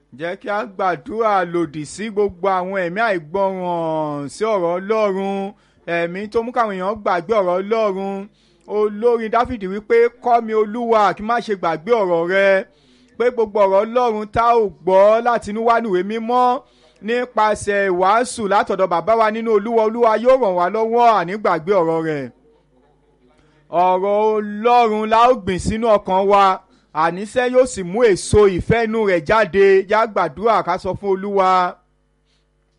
jẹ́ kí a gbàdúrà lòdì sí gbogbo àwọn ẹ̀mí àìgbọràn sí ọ̀rọ̀ ọlọ́run ẹ̀mí tó mú káwọn èèyàn gbàgbé ọ̀rọ̀ ọlọ́run olórin dáfídì wípé kọ́ mi olúwa kí má ṣe gbàgbé ọ̀rọ̀ rẹ pé gbogbo ọ̀rọ̀ ọlọ́run tá ò gbọ́ láti inú wá nìwé mímọ́ nípasẹ̀ ìwàásù látọ̀dọ̀ bàbá wa nínú olúwa olúwa yóò ràn wá lọ́wọ́ àní gbàgbé ọ̀rọ̀ rẹ̀ ọ̀rọ̀ ọlọ́run la ó gbìn sínú ọkàn wa àníṣe yóò sì mú èso ìfẹ́ inú rẹ̀ jáde já gbàdúrà ká sọ fún olúwa